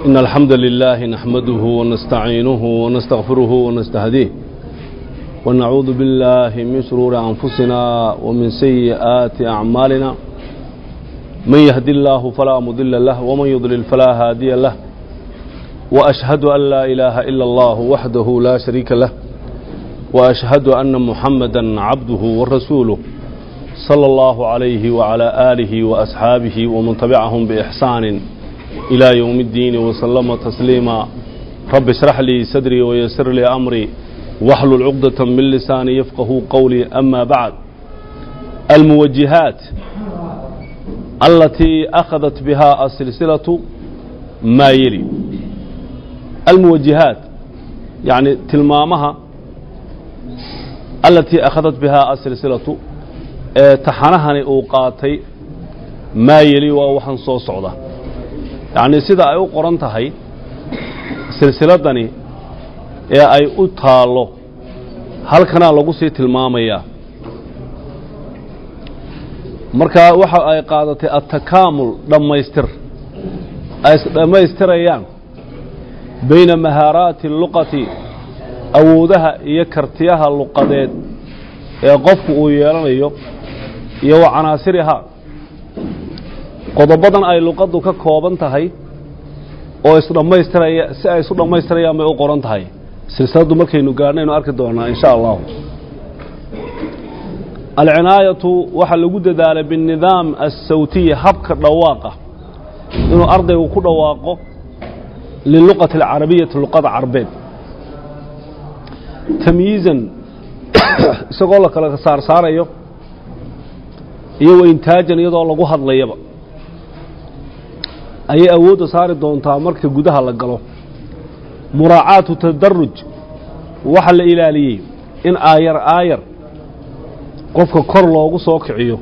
إن الحمد لله نحمده ونستعينه ونستغفره ونستهديه ونعوذ بالله من شرور أنفسنا ومن سيئات أعمالنا من يهدي الله فلا مضل له ومن يضلل فلا هادي له وأشهد أن لا إله إلا الله وحده لا شريك له وأشهد أن محمدا عبده ورسوله صلى الله عليه وعلى آله وأصحابه ومن تبعهم بإحسان إلى يوم الدين وسلم تسليما رب اشرح لي صدري ويسر لي أمري واحلل عقدة من لساني يفقه قولي أما بعد الموجهات التي أخذت بها السلسلة ما يلي الموجهات يعني تلمامها التي أخذت بها السلسلة taxanahani uu qaatay maa yeli waa waxaan soo socda yacnii sida ay u qoran tahay silsiladdani ee ay u taallo halkanaa lagu sii tilmaamayaa markaa waxa ay qaadatay attakaamul dhammaystir ay isdhammaystirayaan bayna mahaaraati luqati awoodaha iyo kartiyaha luqadeed ee qofku uu yeelanayo iyo wa canaasirihaa qodobadan ay luqaddu ka kooban tahay oo isdhammaystiraya si ay isu dhammaystirayaan bay u qoran tahay silsiladdu markaynu gaadhnaynu arki doonaa in sha allahu alcinaayatu waxaa lagu dadaalay biاnidaam assawtiyi habka dhawaaqa inuu ardaygu ku dhawaaqo liluqati alcarabiyati luqada carbeed tamyiizan isagoo la kala saarsaarayo iyo waintaajan iyadoo lagu hadlayaba ayay awoodda saari doontaa marka gudaha la galo muraacaatu tadaruj waxaa la ilaaliyey in aayar aayar qofka kor loogu soo kiciyo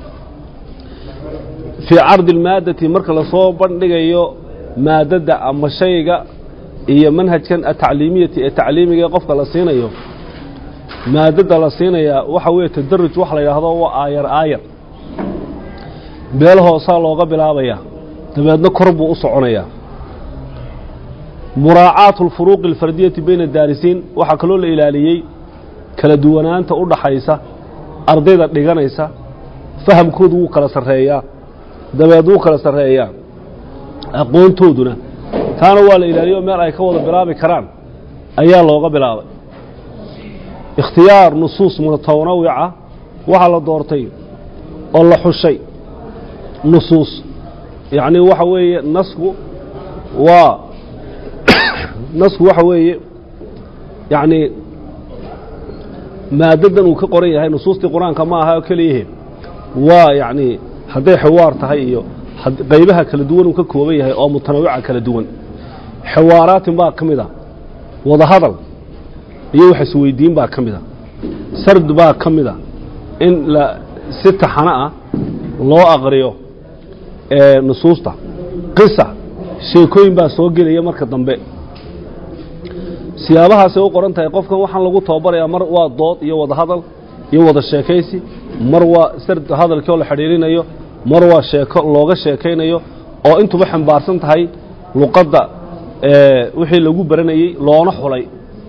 fii cardi almaaddati marka lasoo bandhigayo maadadda ama shayga iyo manhajkan atacliimiyati ee tacliimiga ee qofka la siinayo maadadda la siinayaa waxa weeye tadaruj waxa la yidhaahdo waa aayar aayar meel hoosaa looga bilaabayaa dabeedna kor buu u soconayaa muraacaatu alfuruuqi alfardiyati bayna daarisiin waxaa kaloo la ilaaliyey kala duwanaanta u dhaxaysa ardayda dhiganaysa fahamkoodu wuu kala sarreeyaa dabeed wuu kala sarreeyaa aqoontooduna taana waa la ilaaliyo meel ay ka wada bilaabi karaan ayaa looga bilaabay ikhtiyaar nusuus mutanawica waxaa la doortay oo la xushay nusuus yacnii waxa weeye nasku waa nasku waxa weeye yacnii maaddadan uu ka qoran yahay nusuustii qur-aanka ma aha oo keliyahe waa yacnii hadday xiwaar tahay iyo qaybaha kala duwan uu ka kooban yahay oo mutanawica kala duwan xiwaaraatin baa ka mid a wadahadal iyo wax isweydiin baa ka mid a sard baa ka mid a in la si taxano ah loo aqriyo nusuusta qisa sheekooyin baa soo gelaya marka dambe siyaabahaasay u qoran tahay qofkan waxaan lagu tababarayaa mar waa dood iyo wada hadal iyo wada sheekaysi mar waa sard hadalkii oo la xidhiirinayo mar waa sheeko looga sheekaynayo oo intuba xambaarsan tahay luqadda wixii lagu baranayey loona xulay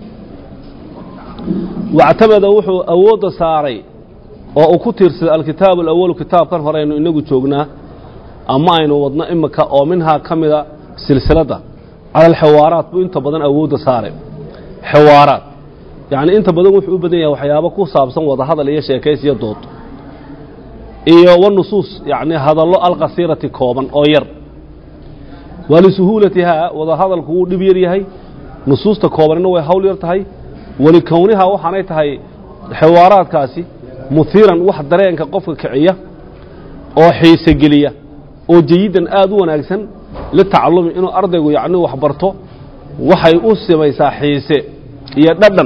wactamada wuxuu awoodda saaray oo uu ku tiirsaday alkitaabu alawalu kitaabkan hore aynu inagu joognaa ama aynu wadno imika oo minhaa ka mida silsiladda cala alxiwaaraat buu inta badan awoodda saaray xiwaaraat yacnii inta badan wuxuu u badan yahay waxyaabo ku saabsan wada hadal iyo sheekays iyo dood iyo wanusuus yacnii hadallo alqasiirati kooban oo yar waa lisuhuulatihaa wada hadalku wuu dhib yar yahay nusuusta koobanina way hawl yar tahay walikownihaa waxaanay tahay xiwaaraadkaasi muhiiran wax dareenka qofka kiciya oo xiise geliya oo jayidan aad u wanaagsan litacalumi inuu ardaygu yacni wax barto waxay u samaysaa xiise iyo dhadhan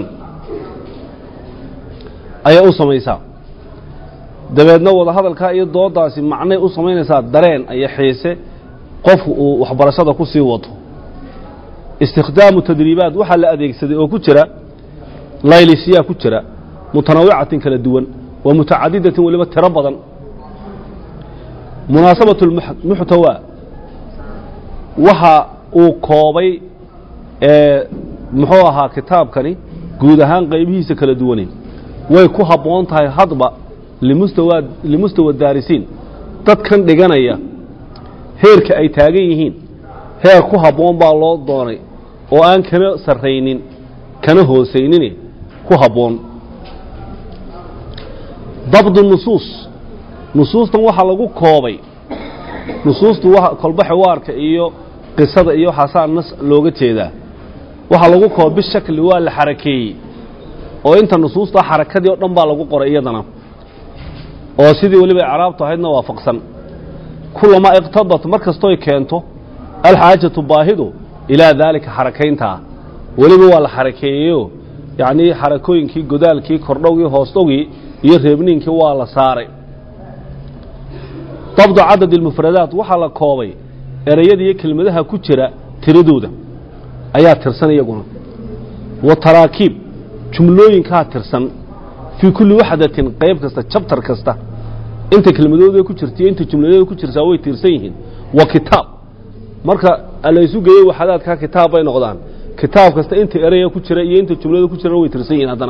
ayay u samaysaa dabeedna wada hadalkaa iyo dooddaasi macnay u samaynaysaa dareen iyo xiise qofku uu waxbarashada ku sii wato istikhdaamu tadriibaat waxaa la adeegsaday oo ku jira laylisyaa ku jira mutanawicatin kala duwan wa mutacadidatin weliba tiro badan munaasabaة muxtawaa waxa uu koobay ee muxuu ahaa kitaabkani guud ahaan qaybihiisa kala duwani way ku habboon tahay hadba limustawa limustawa daarisiin dadkan dhiganaya heerka ay taagan yihiin heer ku habboon baa loo doonay oo aan kana sarraynin kana hoosaynin ku habboon dabdu nusuus nusuustan waxaa lagu koobay nusuustu wa kolba xiwaarka iyo qisada iyo waxaasaa nas looga jeedaa waxaa lagu koobay bishakli waa la xarakeeyey oo inta nusuusta xarakadii oo dhan baa lagu qoray iyadana oo sidii weliba icraabtu ahaydna waafaqsan kulamaa iqtadat mar kastoy keento alxaajatu baahidu ilaa daalika xarakayntaa weliba waa la xarakeeyeyo yacnii xarakooyinkii godaalkii kordhowgii hoosdhowgii iyo reebniinkii waa la saaray dabdu cadad ilmufradaat waxaa la koobay ereyada iyo kelmadaha ku jira tiradooda ayaa tirsan iyaguna wa taraakiib jumlooyinkaa tirsan fii kulli waxdatin qayb kasta jabtar kasta inta kelmadooda ku jirta iyo inta jumladooda ku jirtaa way tirsan yihiin wa kitaab marka laysu geeyo waxadaadkaa kitaab bay noqdaan kitaab kasta inta eraya ku jira iyo inta jumlada ku jirana way tirsan yihiin haddana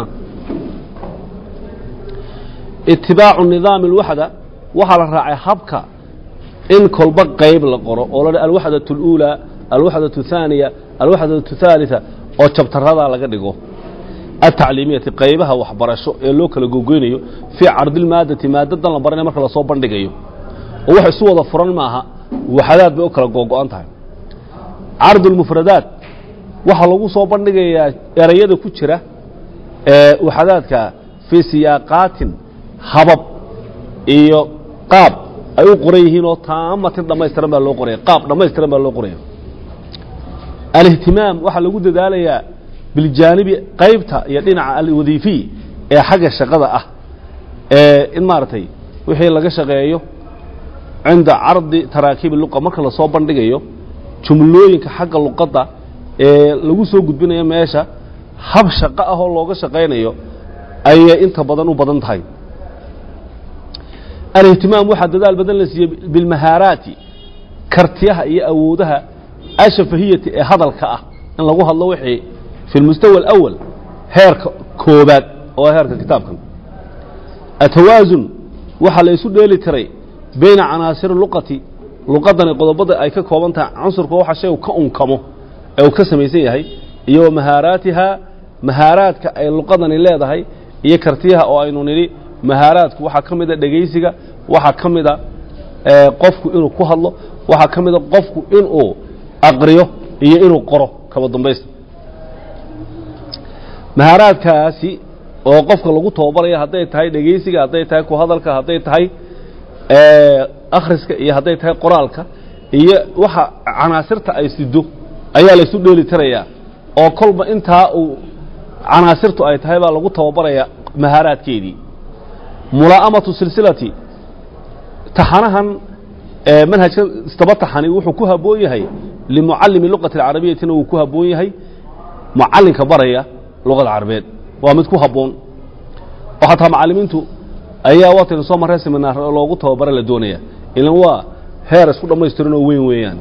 itibaacu nidaami alwaxda waxaa la raacay habka in kolba qayb la qoro oo la alwaxdaة اlأuulى alwaxdaة الثaaniya alwaxdaة الثaaliثa oo jabtaradaa laga dhigo atacliimiyati qaybaha waxbarasho ee loo kala gogoynayo fii cardilmaadati maadadan la baranaya marka lasoo bandhigayo oo wax isu wada furan maaha waxadaad bay u kala googo'an tahay cardu اlmufradaat waxaa lagu soo bandhigayaa erayada ku jira ee waxadaadka fii siyaaqaatin habab iyo qaab ay u qoran yihiin oo taamatin dhammaystiran baa loo qoraya qaab dhammaystiran baa loo qoraya alihtimaam waxaa lagu dadaalayaa biljaanibi qaybta iyo dhinaca alwadiifiy ee xagga shaqada ah ee in maaragtay wixii laga shaqeeyo cinda cardi taraakiibi luqa marka lasoo bandhigayo jumlooyinka xagga luqadda ee lagu soo gudbinayo meesha hab shaqo ah oo looga shaqaynayo ayay inta badan u badan tahay alihtimaam waxaa dadaal badan la siiyey bilmahaaraati kartiyaha iyo awoodaha ashafahiyati ee hadalka ah in lagu hadlo wixii fi lmustawa alawal heerka koobaad oo heerka kitaabkan atawaasun waxaa la isu dheeli tiray bayna canaasiri luqati luqadani qodobada ay ka kooban tahay cunsurka waxa shaygu ka unkamo ee uu ka samaysan yahay iyo wa mahaaraatiha mahaaraadka ay luqadani leedahay iyo kartiyaha oo aynu nidhi mahaaraadku waxaa ka mida dhegaysiga waxaa ka mida qofku inuu ku hadlo waxaa ka mida qofku inuu aqriyo iyo inuu qoro kaba dambaysta mahaaraadkaasi oo qofka lagu tababaraya hadday tahay dhegaysiga hadday tahay ku hadalka hadday tahay akhriska iyo hadday tahay qoraalka iyo waxa canaasirta ay sido ayaa laysu dheeli tirayaa oo kolba intaa uu canaasirtu ay tahay baa lagu tababarayaa mahaaraadkeedii mulaa'amatu silsilati taxanahan manhajkan istaba taxani wuxuu ku habboon yahay limucallimi luqati alcarabiyatina wuu ku habboon yahay mucallinka baraya luqada carabeed waa mid ku habboon oo xataa macallimiintu ayaa waataynu soo marray seminaar loogu tababara la doonaya ilan waa heer isku dhammaystiran oo weyn weeyaan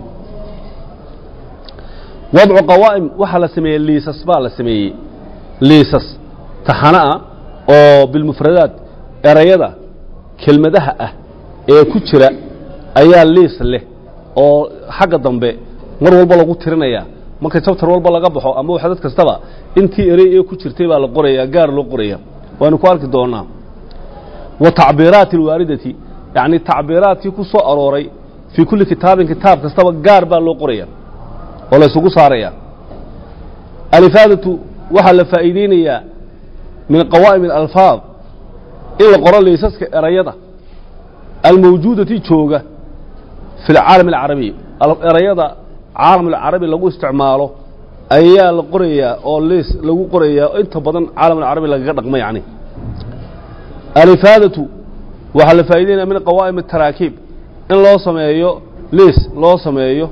wadcu qawaa'im waxaa la sameeyey liisas baa la sameeyey liisas taxano ah oo bilmufradaat erayada kelmadaha ah ee ku jira ayaa liis leh oo xagga dambe mar walba lagu tirinaya marka jabtar walba laga baxo ama waxdad kastaba intii erey ee ku jirtay baa la qoraya gaar loo qoraya waanu ku arki doonaa wa tacbiiraati alwaaridati yacni tacbiiraadkii ku soo arooray fii kulli kitaabin kitaab kastaba gaar baa loo qoraya oo la ysugu saaraya alifaadatu waxaa la faa'iideynayaa min qawaa'im alalfaad in la qoro liisaska erayada almawjuudati jooga fi alcaalam alcarabiy erayada caalam alcarabi lagu isticmaalo ayaa la qorayaa oo liis lagu qorayaa inta badan caalam alcarabi lagaga dhaqmo yacni alifaadatu waxaa la faa'ideynaya min qawaa'im ataraakiib in loo sameeyo liis loo sameeyo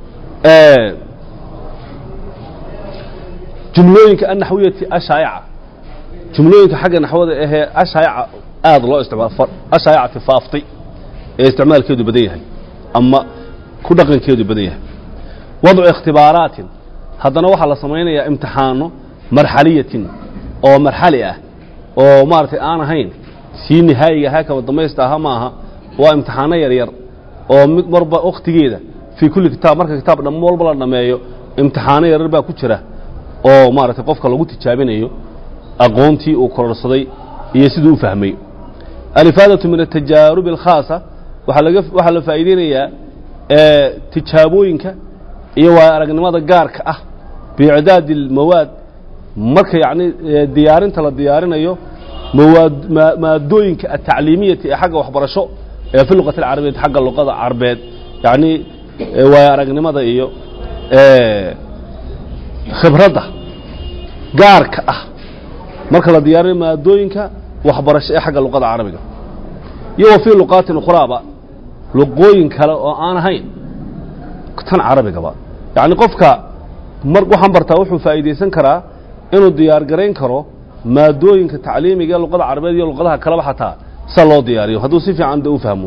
jumlooyinka annaxwiyati ashaayaca jumlooyinka xagga naxwada ahee ashaayaca aada loo isticmaalo ashaayacati faaftay ee isticmaalkeedu badan yahay ama ku dhaqankeedu badan yahay wadcu ikhtibaaraatin haddana waxaa la samaynayaa imtixaano marxaliyatin oo marxali ah oo maaragtay aan ahayn sii nihaayiga ahaa kaba damaysta aha ma aha waa imtixaano yaryar oo mid marba wakhtigeeda fii kulli kitaab marka kitaab dham walba la dhammeeyo imtixaano yaryar baa ku jira oo maaragtay qofka lagu tijaabinayo aqoontii uu kororsaday iyo siduu u fahmay alifaadatu min atajaarubi alkhaasa waxaa laga waxaa la faa'iideynayaa ee tijaabooyinka iyo waayo aragnimada gaarka ah biicdaadi almawaad marka yacni ee diyaarinta la diyaarinayo mawaad ma- maadooyinka atacliimiyati ee xagga waxbarasho ee fi luqati alcarabiyati xagga luqada carbeed yacni ee waayo aragnimada iyo ee khibradda gaarka ah marka la diyaarinayo maadooyinka waxbarasho ee xagga luqada carabiga iyo wa fii luqaatin ukhraaba luqooyin kale oo aan ahayn tan carabigaba yacni qofka mar waxaan bartaa wuxuu faa'iidaysan karaa inuu diyaar garayn karo maadooyinka tacliimiga ee luqada carabeed iyo luqadaha kaleba xataa sa loo diyaariyo hadduu si fiican de u fahmo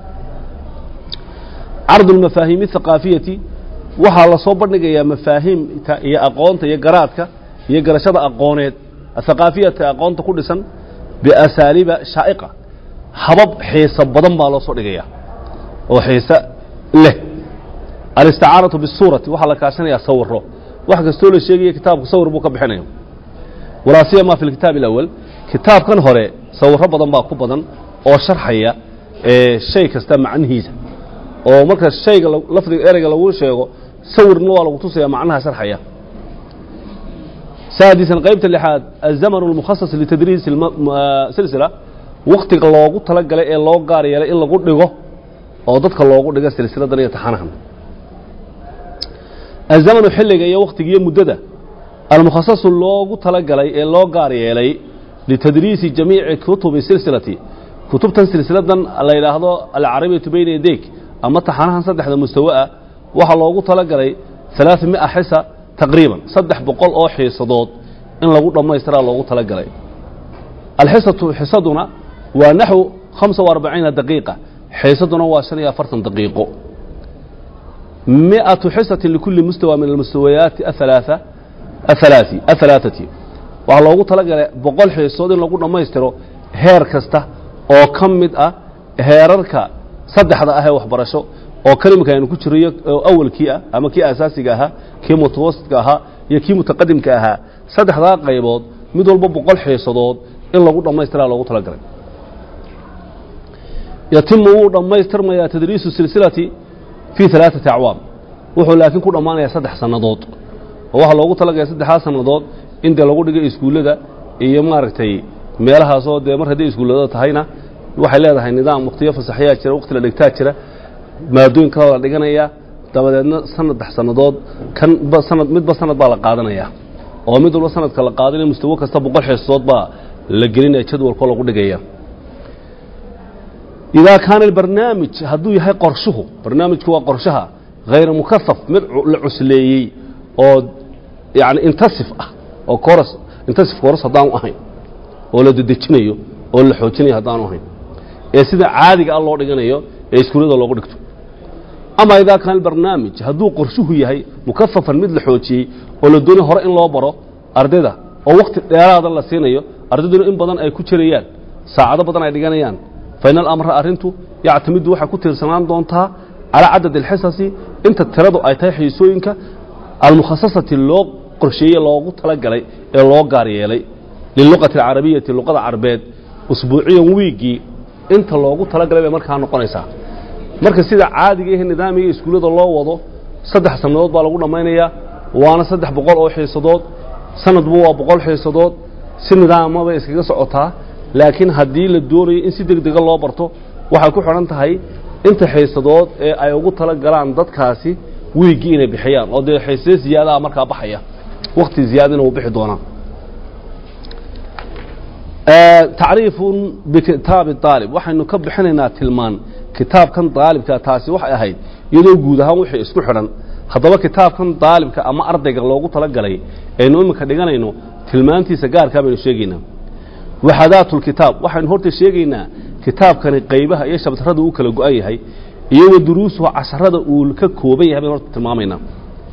cardu lmafaahiimi athaqaafiyati waxaa la soo bandhigayaa mafaahiimta iyo aqoonta iyo garaadka iyo garashada aqooneed athaqaafiyata aqoonta ku dhisan biasaaliiba shaa'iqa habab xiiso badan baa loo soo dhigaya oo xiise leh alisticaanatu bisuurati waxaa la kaashanayaa sawiro wax kastoo la sheegaya kitaabku sawir buu ka bixinaya walaa siyama fi lkitaabi alawal kitaabkan hore sawiro badan baa ku badan oo sharxaya ee shay kasta macnihiisa oo marka shayga la- lafdiga ereyga lagu sheego sawirna waa lagu tusaya macnaha sharxaya سادسا قيبت اللحاد الزمن المخصص لتدريس السلسلة وقتك لوغو تلقل إيه لوغو قاري إلا إلا قد oo dadka loogu dhigo silsiladan iyo taxanahan azamanu xilliga iyo wakhtiga iyo muddada almukhasasu loogu talagalay ee loo gaar yeelay litadriisi jamiici kutubi silsilati kutubtan silsiladan la yidhaahdo alcarabiyatu bayna yadayk ama taxanahan saddexda mustawa ah waxaa loogu talagalay alaaثamia xisa taqriiban saddex boqol oo xiisadood in lagu dhammaystiraa loogu talagalay alxisatu xisaduna waa naxو hamsa وarbaciina daqiiqa xiisaduna waa shan iyo afartan daqiiqo miئaةu xisati likuli mustawa min almustawayaati aلثalaaثa aلثalaaثi aلثalaaثati waxaa loogu talagalay boqol xiisood in lagu dhammaystiro heer kasta oo ka mid ah heerarka saddexda ah ee waxbarasho oo kalimka aynu ku jirayo oo awalkii ah ama kii asaasiga ahaa kii mutawasitka ahaa iyo kii mutaqadimka ahaa saddexdaa qaybood mid walba boqol xiisadood in lagu dhammaystiraa loogu talagalay yatimu wuu dhammaystirmayaa tadriisu silsilati fii alaaثati acwaam wuxuu laakiin ku dhammaanayaa saddex sannadood oo waxaa loogu talagalay saddexdaa sannadood in dee lagu dhigay iskuullada iyo maaragtay meelahaasoo dee mar hadday iskuullada tahayna waxay leedahay nidaam wakhtiyo fasaxyaa jira wakhti la dhigtaa jira maadooyin kala la dhiganaya dabadeedna sanaddex sannadood kan ba sanad midba sanad baa la qaadanaya oo mid walba sanadka la qaadanayo mustawo kasta boqol xiisadood baa la gelinaya jadwalkoo lagu dhigaya idaa kaana albarnaamij hadduu yahay qorshuhu barnaamijku waa qorshaha hayra mukasaf mid la cusleeyey oo yani intasif ah oo koras intasif koras haddaanu ahayn oo la dedejinayo oo la xoojinayo haddaanu ahayn ee sida caadiga ah loo dhiganayo ee iskuullada loogu dhigto ama idaa kaana albarnaamij hadduu qorshuhu yahay mukafafan mid la xoojiyey oo la doonay hore in loo baro ardayda oo wakhti dheeraada la siinayo ardayduna in badan ay ku jirayaan saacado badan ay dhiganayaan fain alamra arrintu yactamidu waxay ku tiirsanaan doontaa calaa cadad alxisasi inta tiradu ay tahay xiisooyinka almukhasasati loo qorsheeyey loogu talagalay ee loo gaar yeelay liluqati alcarabiyati luqada carbeed usbuuciyan wiiggii inta loogu talagalay bay markaa noqonaysaa marka sida caadiga ihe nidaamiga iskuullada loo wado saddex sannadood baa lagu dhammaynayaa waana saddex boqol oo xiisadood sanadbu waa boqol xiisadood si nidaama bay iskaga socotaa laakiin haddii la doonayo in si deg dega loo barto waxay ku xidhan tahay inta xiisadood ee ay ugu tala galaan dadkaasi wiiggii inay bixiyaan oo dee xiisado ziyaadaha markaa baxaya wakhti ziyaadina uu bixi doonaa tacriifun bikitaabi aalib waxaynu ka bixinaynaa tilmaan kitaabkan daalibka taasi waxay ahayd iyadoo guud ahaan wixii isku xidhan haddaba kitaabkan daalibka ama ardayga loogu talagalay aynu iminka dhiganayno tilmaantiisa gaarkaa baynu sheegaynaa waxadaatu lkitaab waxaynu horta sheegaynaa kitaabkani qaybaha iyo shabtarada uu kala go-an yahay iyo wa duruusuhu casharada uu ka kooban yahay baynu horta tilmaamaynaa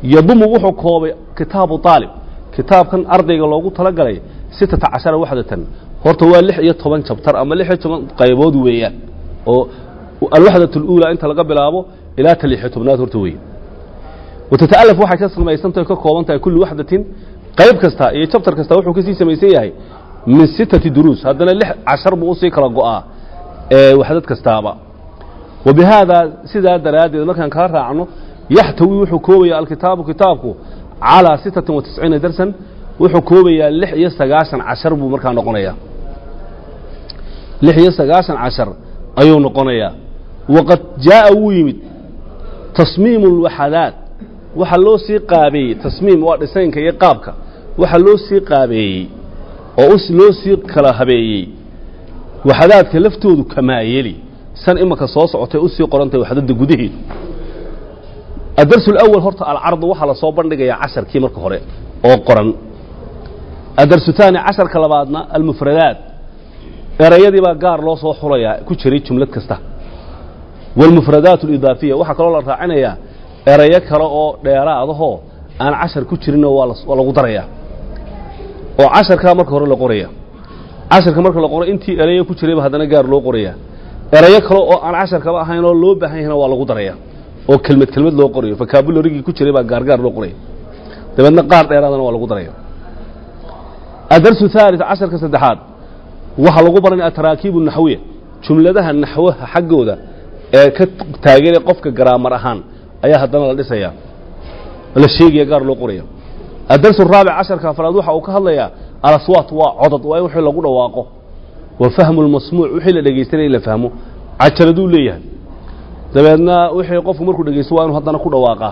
yadumu wuxuu koobay kitaabu aalib kitaabkan ardayga loogu talagalay sittata cashara waxdatan horta waa lix iyo toban jabtar ama lix iyo toban qaybood weeyaan oo alwaxdat اluulaa inta laga bilaabo ilaa ta lixiyo tobnaad horta weeye watata'alaf waxay ka samaysantahay ka kooban tahay kulli waxdatin qayb kasta iyo jabtar kasta wuxuu kasii samaysan yahay min sittati duruus haddana lix cashar buu usii kala go'aa ee waxdad kastaaba wa bihaadaa sidaa daraaddeed markaan kala raacno yaxtawi wuxuu koobaya alkitaabu kitaabku calىa sittatin wa tisciina darsan wuxuu koobayaa lix iyo sagaashan cashar buu markaa noqonayaa lix iyo sagaashan cashar ayuu noqonayaa waqad jaaءa wuu yimid tasmiimu اlwaxadaat waxa loo sii qaabeeyey tasmiim waa dhisaynka iyo qaabka waxa loo sii qaabeeyey oo loo sii kala habeeyey waxadaadka laftoodu kamaayeli san imaka soo socotay usii qorantahay waxdada gudaheedu adarsu اlأwal horta alcardu waxaa lasoo bandhigayaa casharkii marka hore oo qoran adarsu taani casharka labaadna almufradaat erayadii baa gaar loo soo xulayaa ku jiray jumlad kasta wاlmufradaat اlidaafiya waxaa kaloo la raacinayaa erayo kale oo dheeraadahoo aan cashar ku jirinoo waa lagu darayaa oo casharkaa marka hore la qoraya casharka marka la qoro intii erayo ku jirayba haddana gaar loo qoraya erayo kale oo aan casharkaba ahayn oo loo baahan yahna waa lagu daraya oo kelmad kelmad loo qorayo vocabulary-gii ku jiray baa gaargaar loo qoraya dabeedna qaar dheeraadana waa lagu daraya adarsu ثالث casharka saddexaad waxaa lagu baranaya ataraakiib naxwiya jumladaha naxwaha xaggooda ee ka taageera qofka garaamar ahaan ayaa haddana la dhisaya la sheegaya gaar loo qoraya adarsu الraabic casharka afraad waxa uu ka hadlayaa alaswaat waa codod waa in wixii lagu dhawaaqo wa fahmu اlmasmuuc wixii la dhegaystanaya in la fahmo cajaladuu leeyahay dabeedna wixii qofku markuu dhegaysto waa inu haddana ku dhawaaqaa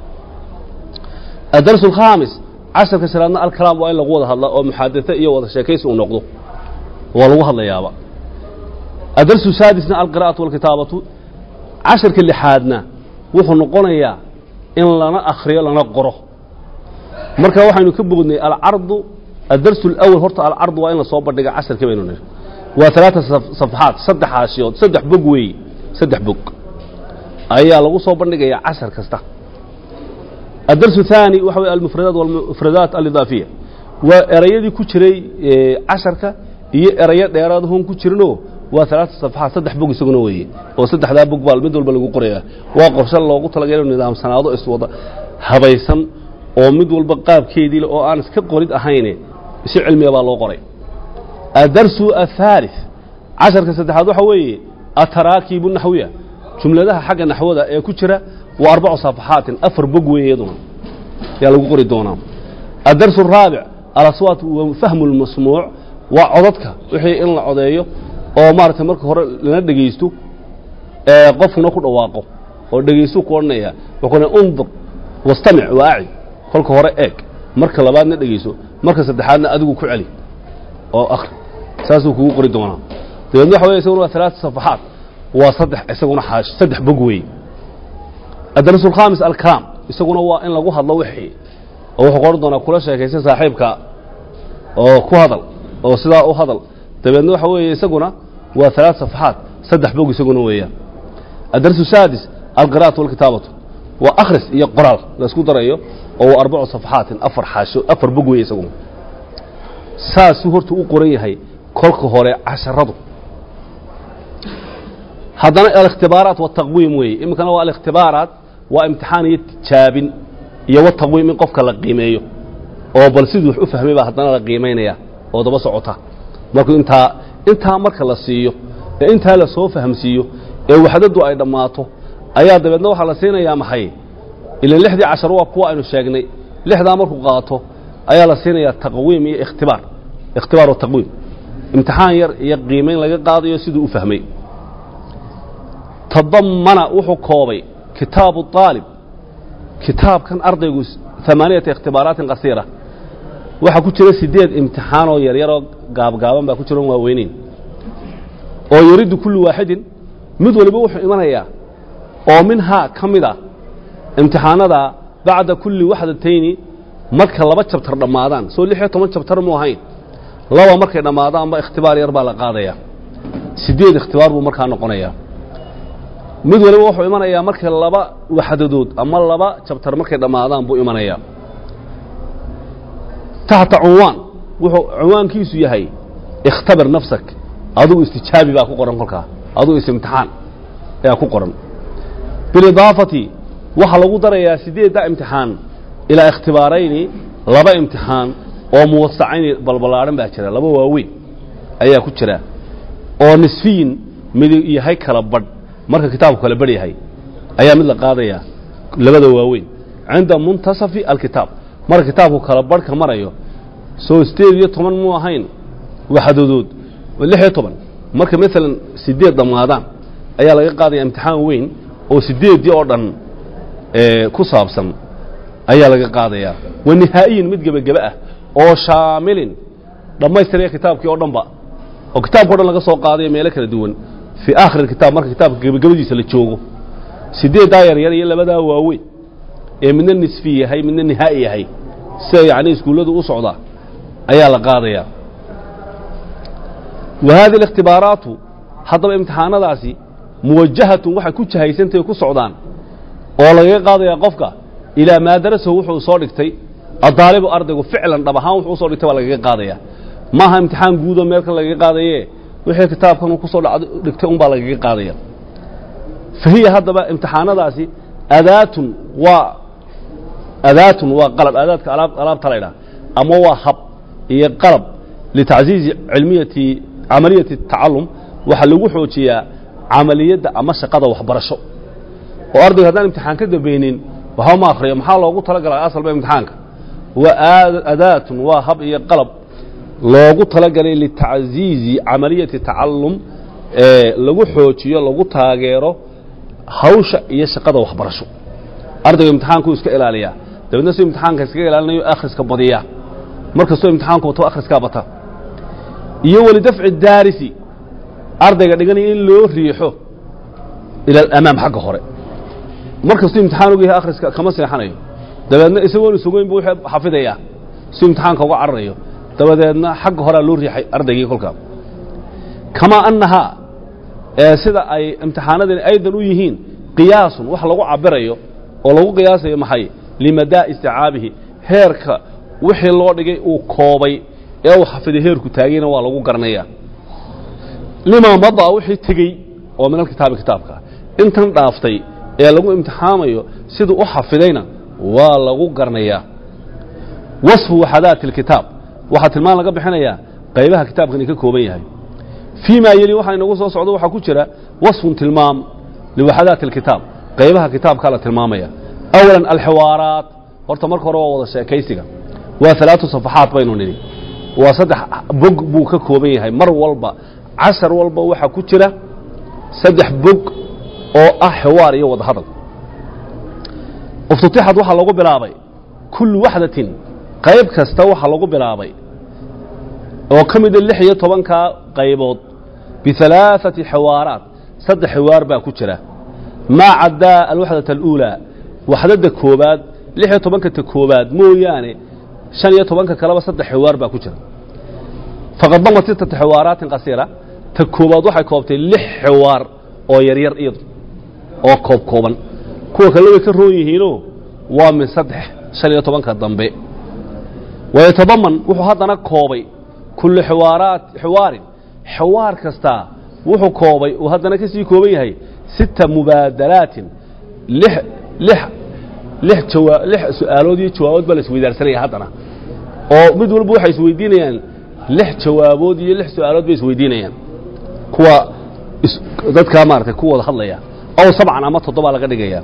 adarsu alkhaamis casharka shanaadna alkalaam waa in lagu wada hadla oo muxaadate iyo wada sheekaysi uu noqdo waa lagu hadlayaaba adarsu saadisna alqira'atu walkitaabatu casharka lixaadna wuxuu noqonayaa in lana akhriyo lana qoro marka waxaynu ka bognay alcardu adarsu alawal horta alcardu waa in lasoo bandhiga casharkii baynu niri waa talaata safxaad saddex haashiyood saddex bog weeye saddex bog ayaa lagu soo bandhigayaa cashar kasta adarsu الثaanي waxa wey almufradaat walmufradaat alidaafiya waa erayadii ku jiray casharka iyo erayo dheeraadahon ku jirinoo waa alaata safxaad saddex bog isaguna weeye oo saddexdaa bog baa mid walba lagu qoraya waa qorshe loogu talagala inu nidaamsanaado iswada habaysan oo mid walba qaabkeedii oo aan iska qorid ahayne si cilmiya baa loo qoray adarsu الثالث casharka saddexaad waxa weeye ataraakibu naxwiya jumladaha xagga naxwada ee ku jira waa arbacu safaxaatin afar bog weeye iyaduna yaa lagu qori doonaa adarsu الraabic alaswaat wa fahmu اlmasmuuc waa codadka wixii in la codeeyo oo maaragtay marka hore lana dhegaysto ee qofkuna ku dhawaaqo oo dhegaystu ku odhanaya wuxuu ku undur wastamic waaci kolka hore eeg marka labaadna dhegayso marka saddexaadna adigu ku celi oo akhri saasuu kugu qori doonaa dabeedna waxa wey isaguna waa alaata safaxaat waa saddex isaguna xaash saddex bog weeye adarsu alkhaamis alkalaam isaguna waa in lagu hadlo wixii oo wuxuu qoran doonaa kula sheekaysa saaxiibka oo ku hadal oo sidaa u hadal dabeedna waxa weeye isaguna waa alaat safaxaat saddex bog isaguna weeyaan adarsu saadis alqira'atu walkitaabatu waa akhris iyo qoraal laysku darayo oo waa arbacu safaxaatin afar xaasho afar bog weeye isaguna saasuu horta u qoran yahay kolka hore casharadu haddana alikhtibaaraat wataqwiim weeye iminkana waa alikhtibaaraat waa imtixaan iyo tijaabin iyo wataqwiim in qofka la qiimeeyo oo bal siduu wax u fahmay baa haddana la qiimaynaya oo daba socota markuu intaa intaa marka la siiyo ee intaa la soo fahamsiiyo ee waxdadu ay dhammaato ayaa dabeedna waxaa la siinayaa maxay ilan lixdii cashar waa kuwa aynu sheegnay lixdaa markuu qaato ayaa la siinayaa taqwiim iyo ikhtibaar ikhtibaar wataqwiim imtixaan yar iyo qiimayn laga qaadayo siduu u fahmay tadamana wuxuu koobay kitaabu aalib kitaabkan ardaygu amaaniyata ikhtibaaraatin qasiira waxaa ku jira sideed imtixaanoo yaryaroo gaabgaaban baa ku jira on waaweyneyn oo yuridu kullu waaxidin mid waliba wuxuu imanayaa oo minhaa ka mid ah imtixaanada bacda kulli waxdatayni marka laba jabtar dhammaadaan soo lix iyo toban jabtar mu ahayn laba markay dhammaadaanba ikhtibaar yar baa la qaadaya sideed ikhtibaar buu markaa noqonayaa mid waliba wuxuu imanayaa markay laba waxdadood ama laba jabtar markay dhammaadaan buu imanayaa taxta cunwaan wuxuu cunwaankiisu yahay ikhtabir nafsak adigu istijaabi baa ku qoran kolkaa adigu is-imtixaan ayaa ku qoran bilidaafati waxaa lagu darayaa sideedda imtixaan ilaa ikhtibaarayni laba imtixaan oo muwasacayni balballaadhan baa jira laba waaweyn ayaa ku jira oo nisfiyin mid yahay kala badh marka kitaabku kala badh yahay ayaa mid la qaadayaa labada waaweyn cinda muntasafi alkitaab marka kitaabku kala badhka marayo soo sideed iyo toban muu ahayn waxdadood lix iyo toban marka maalan sideed dhammaadaan ayaa laga qaadaya imtixaan weyn oo sideeddii oo dhan ku saabsan ayaa laga qaadayaa wa nihaa'iyin mid gebagebe ah oo shaamilin dhammaystiraya kitaabkii oo dhanba oo kitaabka o dhan laga soo qaadayo meelo kala duwan fii aakhir kitaab marka kitaabka gebagabadiisa la joogo sideeddaa yaryar iyo labadaa waaweyn ee midna nisfi yahay midna nihaa'i yahay sida yacni iskuulladu u socdaa ayaa la qaadayaa wa hadihi الاkhtibaaraatu haddaba imtixaanadaasi muwajahatun waxay ku jahaysantahay ku socdaan oo lagaga qaadayaa qofka ilaa maa darasahu wuxuu soo dhigtay addaalibu ardaygu ficlan dhab ahaan wuxuu usoo dhigtay baa lagaga qaadaya maaha imtixaan guudoo meel kan lagaga qaadaye wixii kitaabkan uu kusoo dhigtay un baa lagaga qaadaya fa hiya haddaba imtixaanadaasi adaatun waa adaatun waa qalab aadaadka alaab alaabta laydhaha ama waa hab iyo qalab litacziizi cilmiyati camaliyati tacalum waxaa lagu xoojiyaa camaliyadda ama shaqada waxbarasho oo ardayga haddaan imtixaan ka dambaynin waxba ma akhriyo maxaa loogu talagalay asalba imtixaanka waa adaatun waa hab iyo qalab loogu talagalay litacziizi camaliyati tacalum ee lagu xoojiyo lagu taageero hawsha iyo shaqada waxbarasho ardayga imtixaankuu iska ilaaliyaa dabeedna si imtixaanka iskaga ilaalinayo akhriska badiya markastoo imtixaanku wato akhriskaa bata iyo walidafci daarisi ardayga dhiganaya in loo riixo ila alamaam xagga hore markastuu imtixaan og yahay akhriska kama seexanayo dabeedna isagoon isugoyn bu wuxuu xafidayaa si imtixaanka uga cararayo dabadeedna xagga horea loo riixay ardaygii kolkaa kamaa annahaa ee sida ay imtixaanadani aydan u yihiin qiyaasun wax lagu cabirayo oo lagu qiyaasayo maxay limadaa isticaabihi heerka wixii loo dhigay uu koobay ee uu xafiday heerku taagayna waa lagu garanayaa limaa madaa wixii tegey oo min alkitaabi kitaabka intan dhaaftay ee lagu imtixaamayo siduu u xafidayna waa lagu garanayaa wasfu waxadaati اlkitaab waxaa tilmaan laga bixinayaa qaybaha kitaabkani ka kooban yahay fii ma yeli waxaa inagu soo socdo waxaa ku jira wasfun tilmaam liwaxadaati اlkitaab qaybaha kitaabkaa la tilmaamaya awala alxiwaaraat horta marka hore waa wada sheekaysiga waa alaatu safaxaat baynu nidhi waa saddex bog buu ka kooban yahay mar walba casar walba waxaa ku jira saddex bog oo ah xiwaar iyo wada hadal iftitixad waxaa lagu bilaabay kullu waxdatin qayb kasta waxaa lagu bilaabay oo ka mida lix iyo tobankaa qaybood bialaaثati xiwaaraat saddex xiwaar baa ku jira maa caddaa alwaxdaة اluulaa waxdada koobaad lix iyo tobanka ta koobaad mooyaane shan iyo tobanka kaleba saddex xiwaar baa ku jira faqad damat sittata xiwaaraatin qasiira ta koobaad waxay koobtay lix xiwaar oo yaryar iyadu oo koob kooban kuwa kale way ka roon yihiinoo waa min saddex shan iyo tobanka dambe wayatadaman wuxuu haddana koobay kullu xiwaaraat xiwaarin xiwaar kastaa wuxuu koobay uu haddana ka sii kooban yahay sita mubaadalaatin lix lix lix jawaa lix su'aalood iyo jawaabood baa la isweydaarsanaya haddana oo mid walba waxay isweydiinayaan lix jawaabood iyo lix su'aalood bay isweydiinayaan kuwa dadkaa maaragtay ku wada hadlaya ow sabcan ama toddobaa laga dhigaya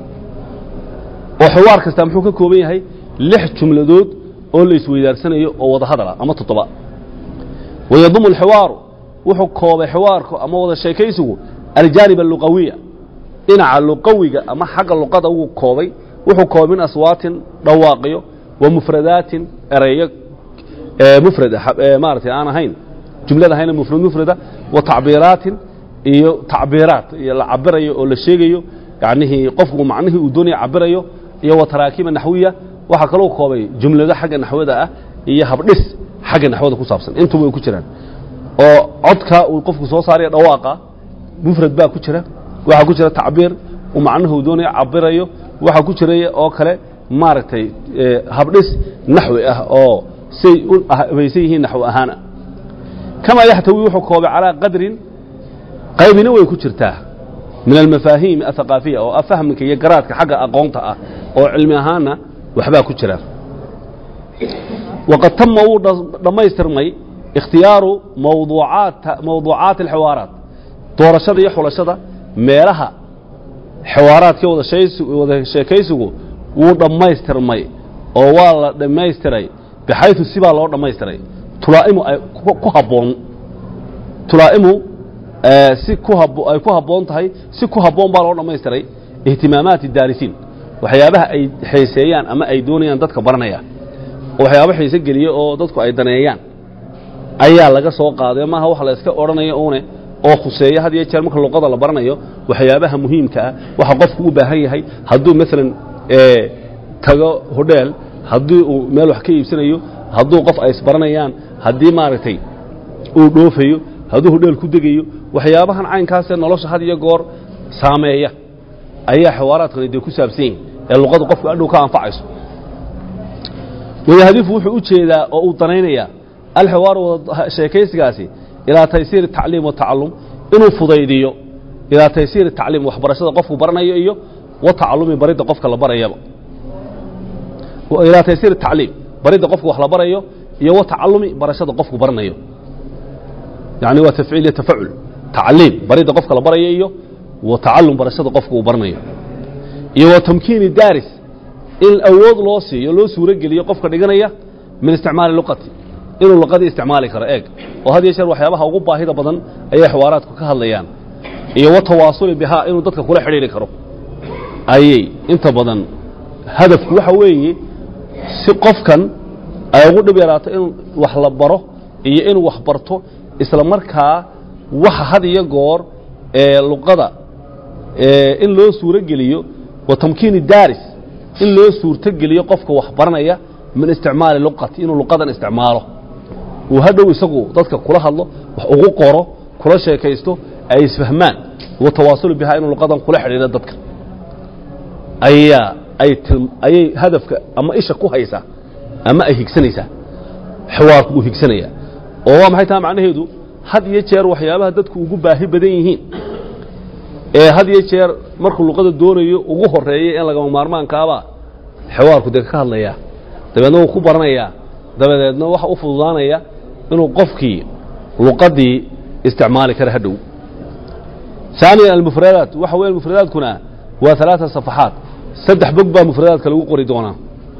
oo xiwaar kastaa muxuu ka kooban yahay lix jumladood oo la isweydaarsanayo oo wada hadala ama toddoba wayadumu alxiwaaru wuxuu koobay xiwaarku ama wada sheekaysigu aljaanib alluqawiya dhinaca luqawiga ama xagga luqada wuu koobay wuxuu koobay min aswaatin dhawaaqyo wa mufradaatin ereyo mufrada maaragtay aan ahayn jumlada ahayna mufrad mufrada wa tacbiiraatin iyo tacbiiraat iyo la cabirayo oo la sheegayo yacnihii qofku macnihii uu doonaya cabirayo iyo wa taraakiima naxwiya waxaa kaloo koobay jumlado xagga naxwada ah iyo habdhis xagga naxwada ku saabsan intuba way ku jiraan oo codka uu qofku soo saaraya dhawaaqa mufrad baa ku jira waxaa ku jira tacbiir uu macnuhu doonayo cabirayo waxaa ku jira oo kale maaragtay habdhis naxwi ah oo say u habaysan yihiin naxwi ahaana kamaa yaxtawi wuxuu koobay calaa qadrin qaybina way ku jirtaa min almafaahiim athaqaafiya oo ah fahmka iyo garaadka xagga aqoonta ah oo cilmi ahaanna waxbaa ku jira waqad tama wuu dhammaystirmay ikhtiyaaru mawduucaati alxiwaaraat doorashada iyo xulashada meelaha xiwaaraadka wada sheekaysigu wuu dhammaystirmay oo waa la dhammaystiray bixaytu sibaa loo dhammaystiray tulaa'imu ay ku habboon tulaa'imu si ay ku habboon tahay si ku habboon baa loo dhammaystiray ihtimaamaati daarisiin waxyaabaha ay xiiseeyaan ama ay doonayaan dadka baranaya oo waxyaabo xiise geliya oo dadku ay daneeyaan ayaa laga soo qaaday maaha wax la iska odhanayo uune oo khuseeya had iyo jeer marka luqada la baranayo waxyaabaha muhiimka ah waxa qofku u baahan yahay hadduu maalan tago hodheel haddii uu meel wax ka iibsanayo hadduu qof ay isbaranayaan haddii maaragtay uu dhoofayo hadduu hodheel ku degayo waxyaabahan caynkaasee nolosha had iyo goor saameeya ayaa xawaaraadkani dee ku saabsan yihin ee luqadu qofku adhow ka anfacayso wayahdifu wuxuu u jeedaa oo uu danaynayaa alxiwaaru sheekaysigaasi ilaa taysiiri tacliim watacalum inuu fudaydiyo ilaa taysiiri tacliim waxbarashada qofku baranayo iyo watacalumi baridda qofka la barayaba ilaa taysiiri tacliim baridda qofka wax la barayo iyo watacalumi barashada qofku baranayo yani waa tafciil iyo tafacul tacliim baridda qofka la barayo iyo watacalum barashada qofka uu baranayo iyo wa tamkiini daaris in awood loo siiyo loo suuro geliyo qofka dhiganaya min isticmaali luqati inuu luqadii isticmaali karo eeg oo had iyo jeer waxyaabaha ugu baahida badan ayay xawaaraadku ka hadlayaan iyo wa tawaasuli bihaa inuu dadka kula xidhiiri karo ayay inta badan hadafku waxa weeye si qofkan ay ugu dhib yaraato in wax la baro iyo inuu wax barto isla markaa waxa had iyo goor ee luqada in loo suuro geliyo wa tamkiini daaris in loo suurto geliyo qofka wax baranaya min isticmaali luqati inuu luqadan isticmaalo uu hadhow isagu dadka kula hadlo wax ugu qoro kula sheekaysto ay isfahmaan wa tawaasulu bihaa inuu luqadan kula xidhiidho dadka ayaa ay ayay hadafka ama isha ku haysaa ama ay higsanaysaa xiwaarku uu higsanayaa oo waa maxay taha macnaheedu had iyo jeer waxyaabaha dadku ugu baahi badan yihiin ee had iyo jeer markuu luqada doonayo ugu horeeya in lagama maarmaankaaba xiwaarku dee ka hadlayaa dabeedna wuu ku baranayaa dabadeedna waxa u fududaanaya inuu qofkii luqadii isticmaali kara hadhow ثaaniya almufradaat waxa weya mufradaadkuna waa ثaلaaثa صaفaxaat saddex bog baa mufradaadka lagu qori doonaa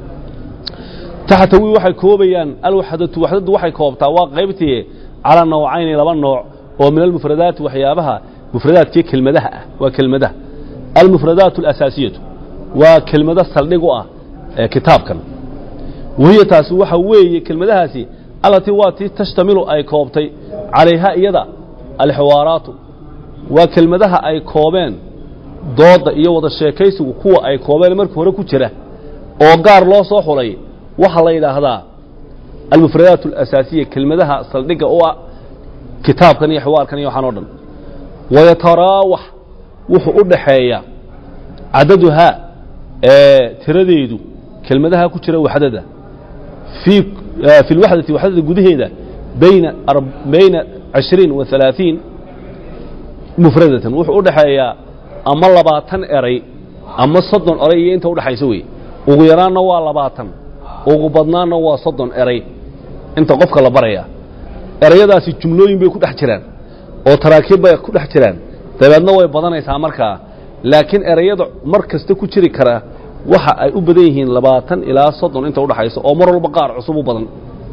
taxtawi waxay koobayaan alwaxdatu waxdadu waxay koobtaa waa qaybtii calaa nawcayni laba nooc oo min almufradaati waxyaabaha mufradaadkii kelmadaha ah waa kelmadaha almufradaat اlasaasiyatu waa kelmado saldhig u ah ee kitaabkan wahiya taasi waxa weeye kelmadahaasi allatii waa tii tashtamilu ay koobtay calayha iyada alxiwaaraatu waa kelmadaha ay koobeen dooda iyo wada sheekaysigu kuwa ay koobeen markii hore ku jira oo gaar loo soo xulay waxaa la yidhaahdaa almufradaat alasaasiya kelmadaha saldhigga u ah kitaabkan iyo xiwaarkan iyo waxaan o dhan wayataraawax wuxuu u dhaxeeya cadaduhaa ee tiradeedu kelmadaha ku jira waxdada fii fi lwaxdati waxdada gudaheeda bayna bayna cishriin wa halaaثiin mufradatan wuxuu u dhaxeeyaa ama labaatan eray ama soddon eray iyo inta udhaxaysa wey ugu yaraanna waa labaatan ugu badnaanna waa soddon eray inta qofka la baraya erayadaasi jumlooyin bay ku dhex jiraan oo taraakiib bay ku dhex jiraan dabeedna way badanaysaa markaa laakiin erayada mar kasta ku jiri karaa waxa ay u badan yihiin labaatan ilaa soddon inta udhaxaysa oo mar walba qaar cusub u badan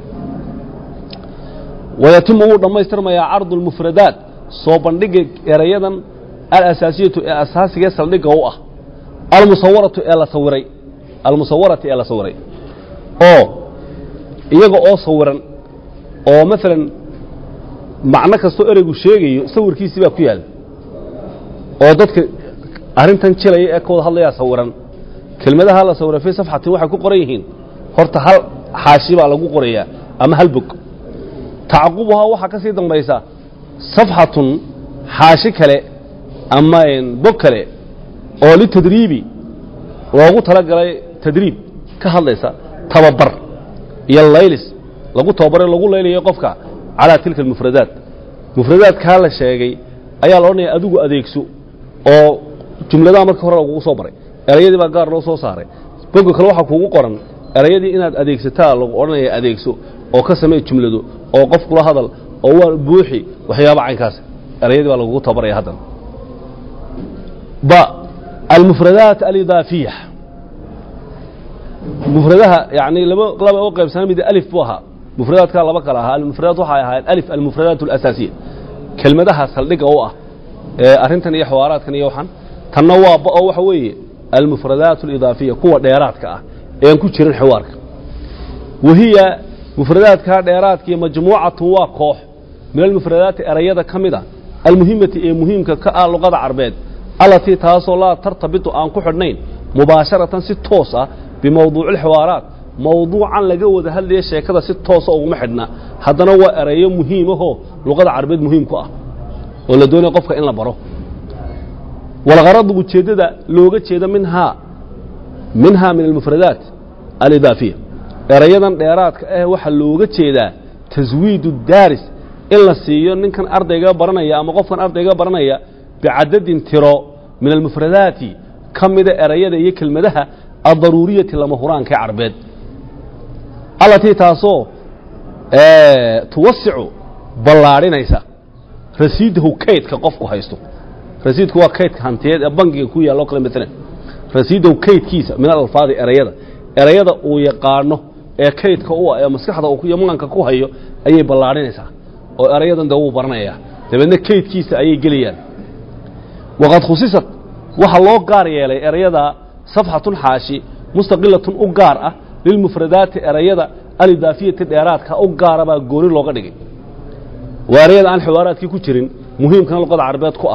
wayatimu wuu dhammaystirmayaa cardu lmufradaat soo bandhiga erayadan alasaasiyatu ee asaasigae saldhigga u ah almusawaratu ee la sawiray almusawarati ee la sawiray oo iyaga oo sawiran oo maalan macno kastoo ereygu sheegayo sawirkiisii baa ku yaal oo dadka arrintan jilaya ee ka wada hadlayaa sawiran kelmadaha la sawiray fii safxatin waxay ku qoran yihiin horta hal xaashi baa lagu qorayaa ama hal bog tacqubuhaa waxaa ka sii dambaysa safxatun xaashi kale ama bog kale oo litadriibi loogu talagalay tadriib ka hadlaysa tababar iyo laylis lagu tababaray lagu laylayo qofka calaa tilka almufradaat mufradaadkaa la sheegay ayaa la odhanaya adigu adeegso oo jumladaha marka hore lagugu soo baray erayadii baa gaar loo soo saaray boga kale waxaa kuugu qoran erayadii inaad adeegsataa lagu odhanaya adeegso oo ka samee jumlado oo qof kula hadal oo waa buuxi waxyaaba caynkaas erayadii baa lagugu tababaraya haddana ba almufradaat alidaafiya mufradaha yani laba laba u qaybsana mid alif buu ahaa mufradaadkaa laba kale ahaa almufradaat waxay ahaayeen alif almufradaat alasaasiya kelmadaha saldhigga u ah ee arrintan iyo xawaaraadkan iyo waxan tanna waa ba oo waxa weeye almufradaat alidaafiya kuwa dheeraadka ah ean ku jirin xiwaarka wahiya mufradaadkaa dheeraadkiiyo majmuucatu waa koox min almufradaati erayada ka mid a almuhimati ee muhiimka ka ah luqada carbeed allatii taasoo laa tartabitu aan ku xidhnayn mubaasharatan si toos ah bimawduuci alxiwaaraat mawduucan laga wada hadlaya sheekada si toosa uguma xidhna haddana waa erayo muhiimahoo luqada carbeed muhiim ku ah oo la doonaya qofka in la baro walgaradu ujeeddada looga jeeda minhaa minhaa min almufradaat alidaafiya erayadan dheeraadka ah waxaa looga jeedaa taswiidu daaris in la siiyo ninkan ardayga baranaya ama qofkan ardayga baranaya bicadadin tiro min almufradaati ka mida erayada iyo kelmadaha addaruuriyati lama huraanka ee carbeed allatii taasoo tuwasicu ballaadhinaysa rasiidahu kaydka qofku haysto rasiidku waa kaydka hantiyeed ee bangiga ku yaalla o kale maalan rasiidahu kaydkiisa min alalfaadi erayada erayada uu yaqaano ee kaydka u ah ee maskaxda iyo maanka ku hayo ayay ballaadhinaysaa oo erayadan de wuu baranayaa dabeedna kaydkiisa ayay gelayaan waqad khusisat waxaa loo gaar yeelay erayada safxatun xaashi mustaqilatun u gaar ah lilmufradaati erayada alidaafiyati dheeraadka u gaara baa gooni looga dhigay waa erayada aan xiwaaraadkii ku jirin muhiimkana luqada carabeed ku ah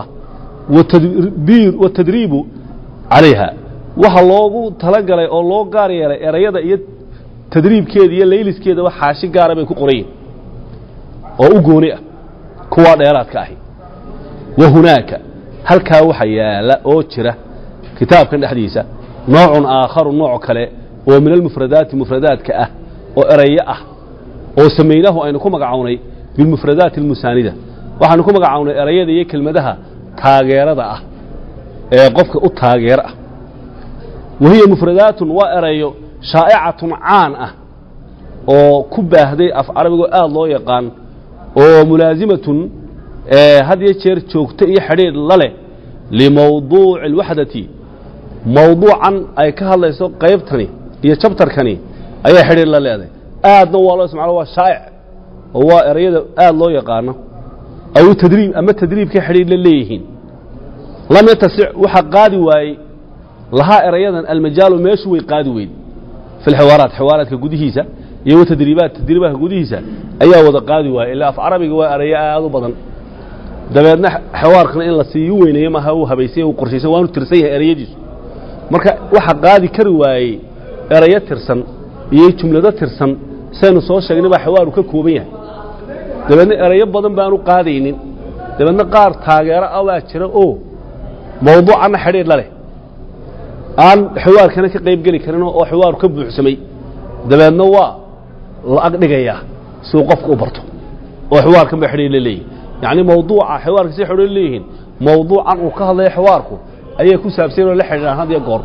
watadriibu calayha waxa loogu talagalay oo loo gaar yeelay erayada iyo tadriibkeeda iyo layliskeedaba xaashi gaara bay ku qorayiin oo u gooni ah kuwaa dheeraadka ahi wa hunaaka halkaa waxa yaala oo jira kitaabkan dhexdiisa noocun aakharu nooc kale oo min almufradaati mufradaadka ah oo erayo ah oo samaynaahu aynu ku magacownay bilmufradaati almusaanida waxaanu ku magacownay erayada iyo kelmadaha taageerada ah ee qofka u taageer ah wa hiya mufradaatun waa erayo shaa'icatun caan ah oo ku baahday af carabigoo aad loo yaqaan oo mulaasimatun had iyo jeer joogto iyo xidhiidh la leh limawduuci alwaxdati mawduucan ay ka hadlayso qaybtani iyo jabtarkani ayay xidhiidh la leedahay aadna waa loo isticmaalo waa shaa'ic oo waa erayada aad loo yaqaano aw tadriib ama tadriibkay xidhiidh la leeyihiin lam yatasic waxa qaadi waayey lahaa erayadan almajaalu meeshu way qaadi weyd fi lxiwaaraat xiwaaraadka gudihiisa iyo watadriibaat tadriibaadka gudihiisa ayaa wada qaadi waayey ilaa af carabiga waa erayo aad u badan dabeedna xawaarkana in la siiyu weyneeyo maaha uu habaysay uu qorshaysan waanu tirsan yahay erayadiisu marka waxa qaadi kari waayey erayo tirsan iyo jumlado tirsan saynu soo sheegnay baa xawaaru ka kooban yahay dabeedna erayo badan baanu qaadaynin dabeedna qaar taageero ah baa jira oo mawduucanna xidhiidh la leh aan xiwaarkana ka qayb geli karin oo xiwaaru ka buuxsamay dabeedna waa la agdhigayaa si uu qofka u barto oo xiwaarkan ba xidhiidh la leeyihin yacni mawduuca xiwaarka si xidhiidh leeyihiin mawduucan uu ka hadlaya xiwaarku ayay ku saabsan oo la xidhiidhaan had iyo goor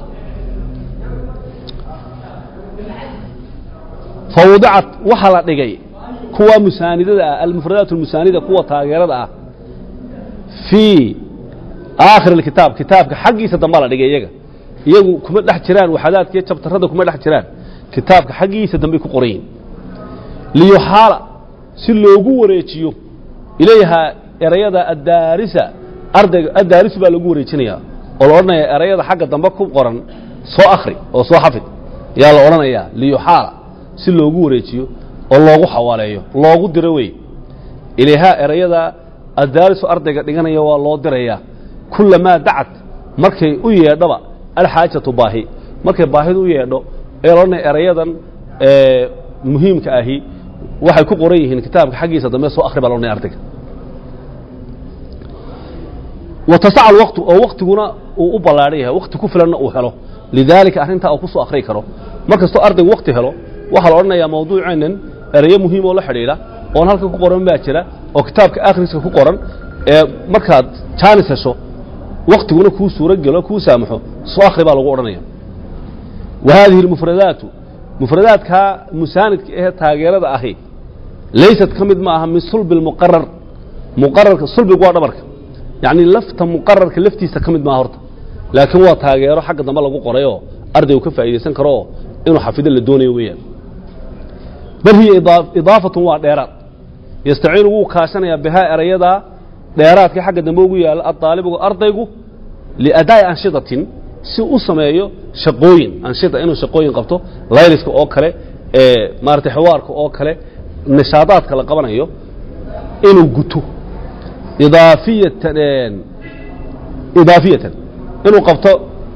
fawdicat waxaa la dhigay kuwa musaanidada ah almufradaat almusaanida kuwa taageerada ah fii aakhir alkitaab kitaabka xaggiisa dambaa la dhigay iyaga iyagu kuma dhex jiraan waxadaadka iyo jabtarrada kuma dhex jiraan kitaabka xaggiisa dambay ku qoran yihin liyuxaala si loogu wareejiyo ilayhaa erayada addaarisa ardayga addaarisu baa lagu wareejinayaa oo la odhanaya erayada xagga dambe ku qoran soo akhri oo soo xafid yaa la odhanayaa liyuxaala si loogu wareejiyo oo loogu xawaaleeyo loogu diro wey ilayhaa erayada addaarisu ardayga dhiganaya waa loo dirayaa kullamaa dacad markay u yeedhaba alxaajatu baahi markay baahidu u yeedho ee la odhanaya erayadan muhiimka ahi waxay ku qoran yihiin kitaabka xaggiisa dambe soo akhri baa la odhanaya ardayga watasaca alwaqtu oo waktiguna uu u ballaadhan yahay wakti ku filanna uu helo lidaalika arrintaa uu ku soo akhriyi karo mar kastoo ardaygu wakti helo waxaa la odhanayaa mawduuceennan ereyo muhiim oo la xidhiidha oon halkan ku qoran baa jira oo kitaabka akhriska ku qoran ee markaad jaanis hesho waktiguna kuu suuro gelo kuu saamaxo soo akhri baa lagu odhanaya wa haadihi almufradaatu mufradaadkaa musaanidka ahee taageerada ahi laysat ka mid ma aha min sulbi lmuqarar muqararka sulbigu waa dhabarka yacni lafta muqararka laftiisa ka mid maaha horta laakiin waa taageero xagga dambe lagu qorayoo ardaygu ka faa'iidaysan karo oo inuu xafido la doonayo weeyaan bal hiya idaa- idaafatun waa dheeraad yastaciinu wuu kaashanayaa bihaa erayadaa dheeraadka xagga dambe ugu yaalla adaalibigu ardaygu liadaa'i anshidatin si u sameeyo shaqooyin anshida inuu shaqooyin qabto layliska oo kale ee maaragtay xiwaarka oo kale nishaadaadka la qabanayo inuu guto idaafiyatan idaafiyatan inuu qabto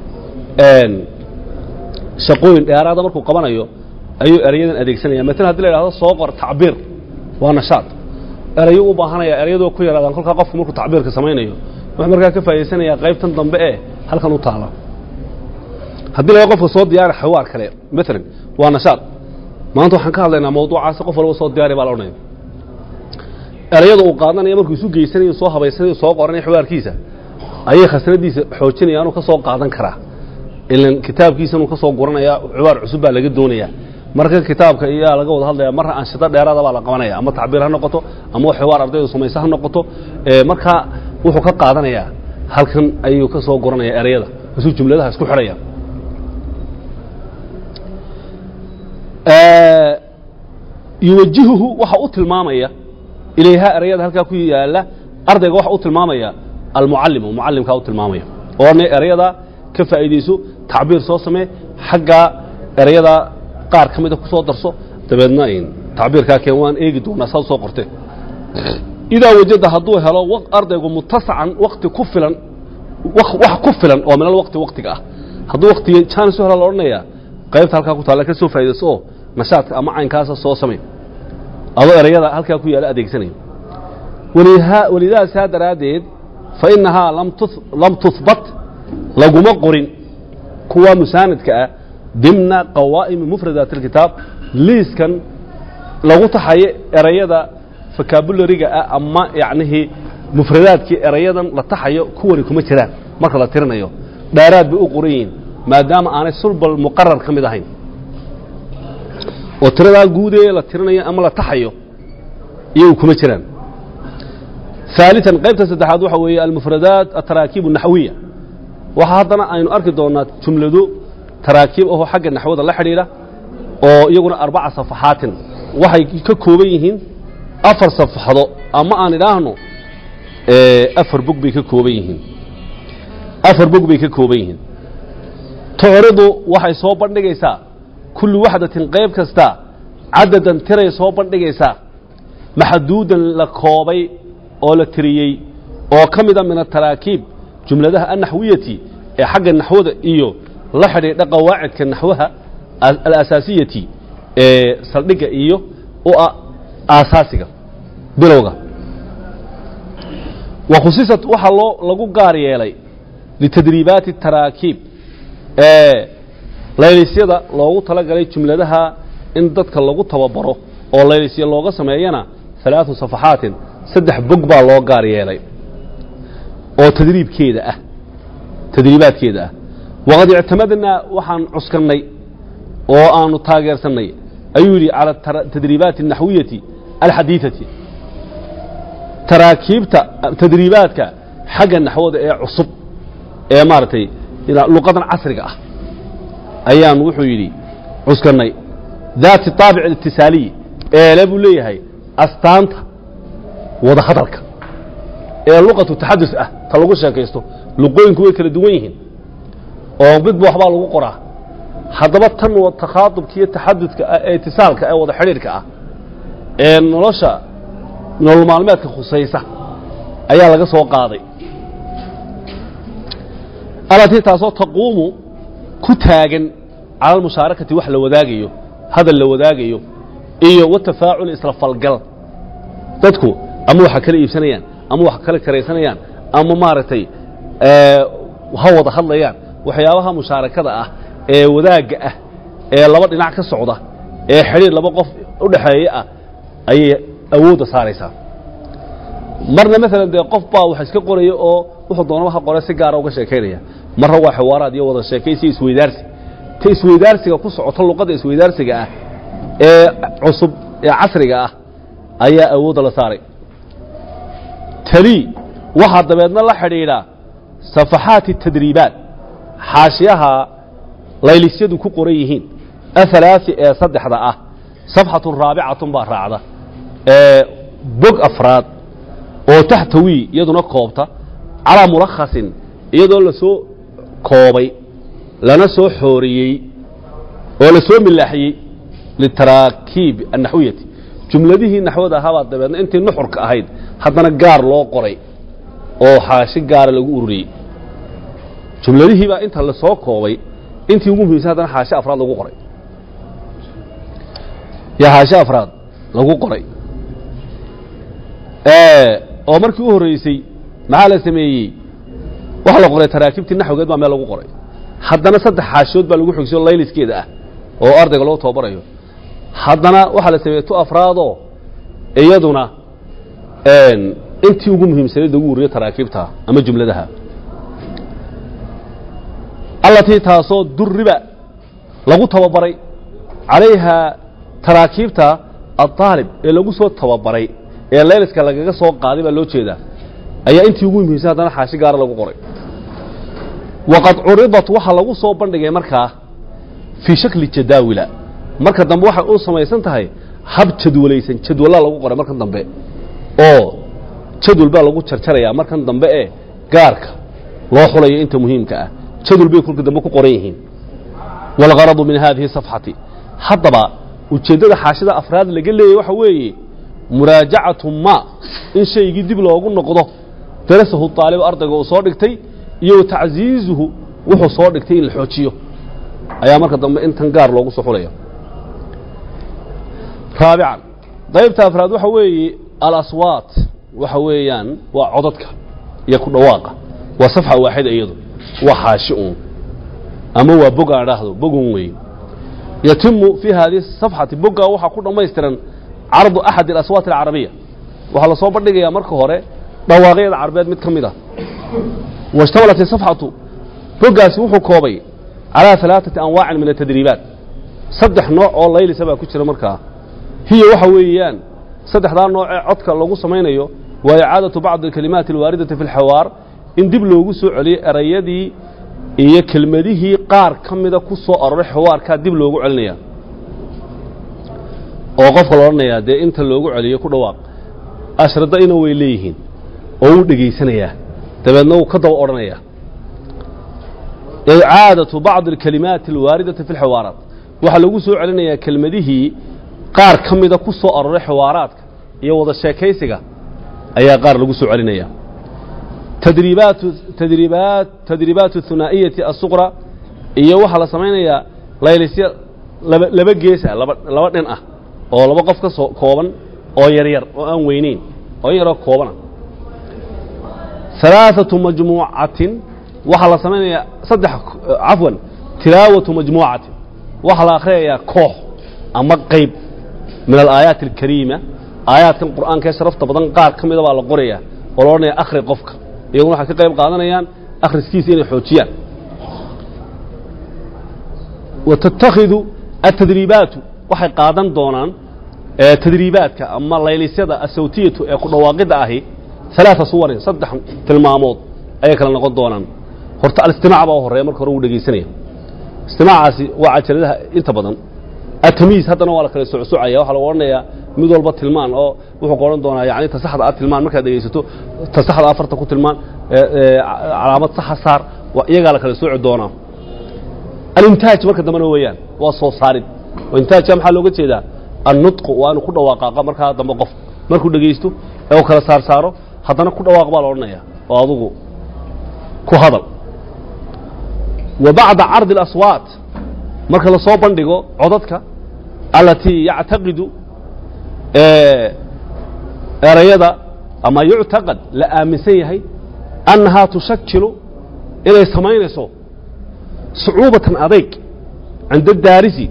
shaqooyin dheeraada markuu qabanayo ayuu erayadan adeegsanaya maalan hadii la idhahdo soo qor tacbiir waa nashaad erayo u baahanaya erayadoo ku yaraadaan kolkaa qofku markuu tacbiirka samaynayo wuxuu markaa ka faa'idaysanayaa qaybtan dambe ee halkan u taala haddii laga qofka soo diyaari xawaar kale maalan waa nashaad maanta waxaan ka hadlaynaa mawduucaasi qof walba soo diyaari baa la odhanaya erayada uu qaadanaya markuu isu geysanayo soo habaysanayo soo qoranaya xawaarkiisa ayay khasnadiisa xoojinaya inuu ka soo qaadan karaa ilan kitaabkiisa inuu ka soo guranaya xawaar cusub baa laga doonaya marka kitaabka iyaa laga wada hadlaya marna anshito dheeraada baa la qabanaya ama tacbiir ha noqoto ama xiwaar ardaydu samaysa ha noqoto ee markaa wuxuu ka qaadanayaa halkan ayuu ka soo guranaya erayada isuu jumladaha isku xidhaya yuwajihuhu waxa u tilmaamaya ilayha erayada halkaa ku yaala ardayga waxa u tilmaamaya almucallimu mucallimkaa u tilmaamaya oo ne erayada ka faa'iidayso tacbiir soo samee xaggaa erayada qaar ka mida ku soo darso dabeedna tacbiirkaa keen waan eegi doonaa saad soo qortee idaa wajada hadduu helo waq- ardaygu mutasacan wakti ku filan wak- wax ku filan oo minal waqti waqtiga ah hadduu waqtiga jaanis u hela la odhanayaa qaybta halkaa ku taalla ka soo faa'iidayso oo nashaadka ama caynkaasa soo samay adoo erayada halkaa ku yaala adeegsanayo waliha- walidaas saa daraaddeed fa innahaa lam tus- lam tuhbat laguma qorin kuwa musaanidka ah dimna qawaa'imi mufradaat alkitaab liiskan lagu taxayo erayada vocabulariga ah ama yacnihii mufradaadkii erayadan la taxayo kuwani kuma jiraan marka la tirinayo dheeraad bay u qoran yihiin maadaama aanay sulbal muqarar ka mid ahayn oo tiradaa guudee la tirinayo ama la taxayo iyagu kuma jiraan ثالثا qaybta saddexaad waxa weeye almufradaat ataraakiib الnaxwiya waxa haddana aynu arki doonaa jumlado taraakiib ahoo xagga naxwada la xidhiidha oo iyaguna arbaca safaxaatin waxay ka kooban yihiin afar safaxdo ama aan idhaahno afar bog bay ka kooban yihiin afar bog bay ka kooban yihiin tucridu waxay soo bandhigaysaa kullu waxdatin qayb kasta cadadan tiray soo bandhigaysaa maxduudan la koobay oo la tiriyey oo ka mida min ataraakiib jumladaha annaxwiyati ee xagga naxwada iyo la xidhiidha qawaacidka naxwaha alasaasiyati ee saldhigga iyo u ah aasaasiga bilowga wa khusisat waxaa loo lagu gaar yeelay litadriibaati taraakiib ee laylisyada loogu talagalay jumladaha in dadka lagu tababaro oo laylisya looga sameeyana ثaلaaثu صaفaxaatin saddex bog baa loo gaar yeelay oo tadriibkeeda ah tadriibaadkeeda ah waqad اctamadnaa waxaan cuskannay oo aanu taageersannay ayuu yidhi calى tadriibaati الnaxwiyati alxadiiثati taraakiibta tadriibaadka xagga naxwada ee cusub ee maaragtay luqadan casriga ah ayaan wuxuu yidhi cuskannay daati طaabic اlitisaaliyi eele buu leeyahay astaanta wada hadalka ee luqatu taxadus ah ta lagu sheekaysto luqooyinku way kala duwan yihiin oo midba waxbaa lagu qoraa haddaba tan takhaadubka iyo taxadudka ah ee itisaalka ee wada xidhiirka ah ee nolosha nolol maalmeedka khusaysa ayaa laga soo qaaday alatii taasoo taquumu ku taagan cala almushaarakati wax la wadaagayo hadal la wadaagayo iyo watafaacul isla falgal dadku ama waxa kala iibsanayaan ama wax kala karaysanayaan ama maaragtay ha wada hadlayaan waxyaabaha mushaarakada ah ee wadaagga ah ee laba dhinac ka socda ee xidhiir laba qof u dhexeeya ah ayay awoodda saaraysaa marna maalan dee qof baa wax iska qoraya oo wuxuu doonaba ha qore si gaara uga sheekaynaya marna waa xiwaaraad iyo wada sheekaysi isweydaarsi ta isweydaarsiga ku socoto luqadda isweydaarsiga ah ee cusub ee casriga ah ayaa awoodda la saaray tali waxaa dabeedna la xidhiidhaa safaxaati tadriibaat xaashiyaha laylisyadu ku qoran yihiin ahalaaثi ee saddexda ah safxatun raabicatun baa raacda ee bog afraad oo taxtawii iyaduna koobta calaa mulakhasin iyadoo la soo koobay lana soo xooriyey oo la soo milaaxiyey litaraakiib annaxwiyati jumladihii naxwada ahaabaa dabeedna intii nuxurka ahayd haddana gaar loo qoray oo xaashi gaara lagu ururiyey jumladihii baa inta la soo koobay intii ugu muhiimsan haddana xaashi afraad lagu qoray yaa xaashi afraad lagu qoray oo markii u horreysay maxaa la sameeyey waxa la qoray taraakiibtii naxwigeed baa meel lagu qoray haddana saddex xaashiyood baa lagu xogsiyo layliskeeda ah oo ardayga loo tababarayo haddana waxaa la sameeyey tu afraadoo iyaduna intii ugu muhiimsanayd lagu ururiyo taraakiibta ama jumladaha allatii taasoo duriba lagu tababaray calayhaa taraakiibta aaalib ee lagu soo tababaray ee layliska lagaga soo qaaday baa loo jeedaa ayaa intii ugu muhiimsan haddana xaashi gaara lagu qoray waqad curidat waxaa lagu soo bandhigay markaa fii shakli jadaawila marka dambe waxay u samaysan tahay hab jadwalaysan jadwallaa lagu qoray markan dambe oo jadwal baa lagu jarjarayaa markan dambe ee gaarka loo xulayo inta muhiimka ah jadwal bay kolka dambe ku qoran yihiin waalgaradu min haadihi safxati haddaba ujeeddada xaashida afraad laga leeyay waxa weeye muraajacatu ma in shaygii dib loogu noqdo darasahu aalib ardayga uu soo dhigtay iyo tacsiizuhu wuxuu soo dhigtay in la xoojiyo ayaa marka dambe intan gaar loogu soo xulaya raabican qaybta afraad waxa weeye alaswaat waxa weeyaan waa codadka iyo ku dhawaaqa waa safxa waaxida iyadu waa xaashi uun ama waa bog aan idhaahdo bogun weeye yatimu fii haadihi safxati boggaa waxaa ku dhammaystiran cardu axad alaswaat alcarabiya waxaa la soo bandhigayaa marka hore dhawaaqyada carabeed mid ka mid ah waishtamalat isafxatu boggaasi wuxuu koobay calaa alaaثati anwaacin min atadriibaat saddex nooc oo laylisa baa ku jira markaa hiya waxa weeyaan saddexdaa nooc ee codka lagu samaynayo waa icaadatu bacdi alkalimaati alwaaridati fi اlxawaar in dib loogu soo celiyo erayadii iyo kelmadihii qaar ka mida ku soo aroray xawaarkaa dib loogu celinaya oo qofka la odhanayaa dee inta loogu celiyo ku dhawaaq ashrada ina way leeyihiin oo wuu dhegaysanayaa dabeedna wuu ka daba odhanayaa icaadatu bacdi alkalimaati alwaaridati fi lxiwaaraat waxaa lagu soo celinayaa kelmadihii qaar ka mida ku soo aroray xiwaaraadka iyo wada sheekaysiga ayaa qaar lagu soo celinaya tadriibaatu tadriibaat tadriibaatu hunaa'iyati asuqra iyo waxaa la samaynayaa laylisya laba laba geesa laba laba dhin ah oo laba qof ka soo kooban oo yaryar oo aan weynayn oo in yaroo koobana alaaثatu majmuucatin waxaa la samaynayaa saddex cafwan tilaawatu majmuucatin waxaa la akhriyayaa koox ama qayb min alaayaati alkariima aayaadkan qur'aanka ee sharafta badan qaar ka mida baa la qoraya oo la odhanaya akhri qofka iyaguna waxay ka qayb qaadanayaan akhriskiisa inay xoojiyaan wa tattakhidu atadriibaatu waxay qaadan doonaan tadriibaadka ama laylisyada asawtiyatu ee ku dhawaaqidda ahi alaaa suwarin saddex tilmaamood ayay kala noqon doonaan horta alistimaac baa u horreeya marka hore wuu dhegaysanaya istimaacaasi waa cajaladaha inta badan atamiis haddana waa la kala socsocaya waxaa lagu odhanayaa mid walba tilmaan oo wuxuu ku odhan doonaa yani ta saxda a tilmaan markaad dhegaysato ta saxda afarta ku tilmaan calaamad saxa saar iyagaa la kala sooci doonaa alintaaj marka dambena weeyaan waa soo saarid oo intaajka maxaa looga jeedaa annutqu waa inuu ku dhawaaqaaqa markaa dambe qof markuu dhegaysto ee uu kala saar saaro haddana ku dhawaaq baa la odhanaya oo adugu ku hadal wa bacda cardi اlaswaat marka la soo bandhigo codadka alatii yactaqidu erayada ama yuctaqad la aaminsan yahay annahaa tushakilu inay samaynayso sucuubatan adayg cinda daarisi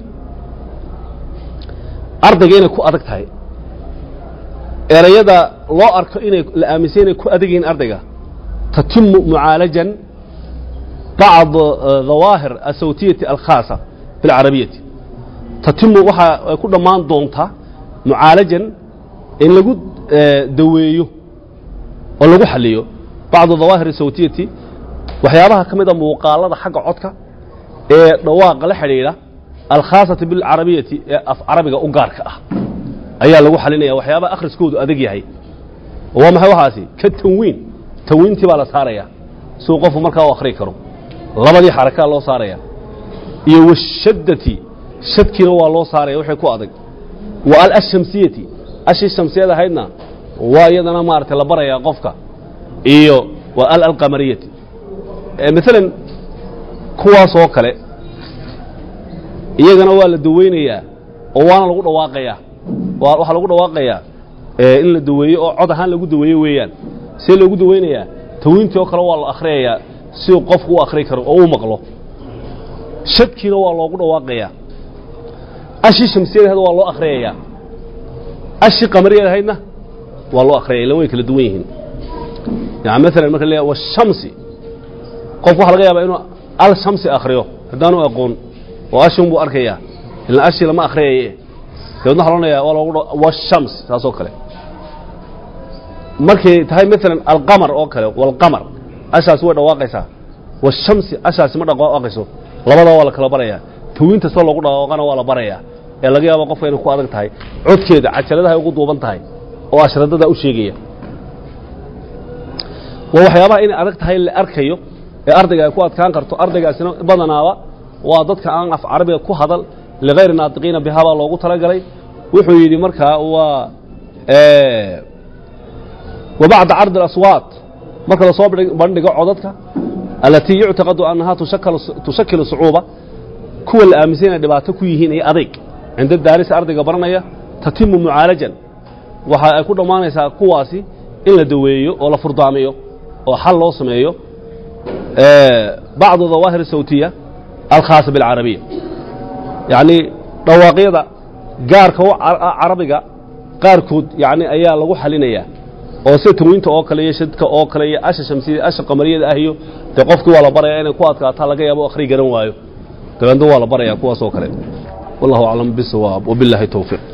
ardayga inay ku adag tahay erayada loo arko inay la aaminsan inay ku adag yihiin ardayga tatimu mucaalajan bacd dawaahir asawtiyati alkhaasa fi alcarabiyati tatimu waxaa ay ku dhammaan doontaa mucaalajan in lagu daweeyo oo lagu xaliyo bacdu dawaahir asawtiyati waxyaabaha ka mid a muuqaalada xagga codka ee dhawaaqa la xidhiidha alkhaasati bilcarabiyati ee af carabiga u gaarka ah ayaa lagu xalinaya waxyaabaha akhriskoodu adag yahay oo waa maxay waxaasi ka tanwiin tanwiintii baa la saaraya siuu qofku markaa u akhri karo labadii xarakaa loo saaraya iyo washaddati shadkiina waa loo saaraya wixii ku adag wa al ashamsiyati ashii shamsiyada ahaydna waa iyadana maaragtay la barayaa qofka iyo wa al alqamariyati maalan kuwaas oo kale iyagana waa la daweynayaa oo waana lagu dhawaaqayaa waxaa lagu dhawaaqayaa in la daweeyo oo cod ahaan lagu daweeyo weeyaan see loogu daweynayaa tawiintii oo kale waa la akhriyayaa si qofku u akhri karo oo u maqlo shadkiina waa loogu dhawaaqayaa ashii shamsiyada ahayd waa loo akhriyayaa ashii qamariyada ahaydna waa loo akhriyaya ilan way kala duwan yihiin yani maalan marka la washamsi qofku waxa laga yaabaa inuu al shamsi akhriyo haddaanu aqoon oo ashin buu arkayaa ilan ashii lama akhriyaye dabeedna waxa loonaya waa loogu washams saasoo kale markay tahay maalan alqamar oo kale walqamar ashaasi way dhawaaqaysaa washamsi ashaasi ma dhawaaqayso labadaa waa la kala barayaa tawiinta soo loogu dhawaaqana waa la barayaa ee laga yaaba qofka inay ku adag tahay codkeeda cajaladahay ugu duuban tahay oo ashradada u sheegaya waa waxyaabaha inay adag tahay la arkayo ee ardayga ay ku adkaan karto ardaygaasina badanaaba waa dadka aan af carabiga ku hadal ligayri naatiqiina bihaa baa loogu talagalay wuxuu yidhi markaa waa wa bacda cardi اlaswaat marka lasoo bandhigo codadka alatii yuctaqadu annahaa tushakilu sucuuba kuwa la aaminsan inay dhibaato ku yihiin iyo adayg cinda daarisa ardayga baranaya tatimu mucaalajan waxa ay ku dhammaanaysaa kuwaasi in la daweeyo oo la furdaamiyo oo xal loo sameeyo bacdu dawaahir sawtiya alkhaasa bilcarabiya yacni dhawaaqyada gaarka u carabiga qaarkood yani ayaa lagu xalinayaa oo sida tanwiinta oo kale iyo shadka oo kale iyo asha shamsiyada asha qamariyada ah iyo dee qofkii waa la baraya inay ku adkaataa laga yaabo akhri garan waayo dabeedna waa la barayaa kuwaas oo kale wallahu aclam bisawaab wabillahi towfiiq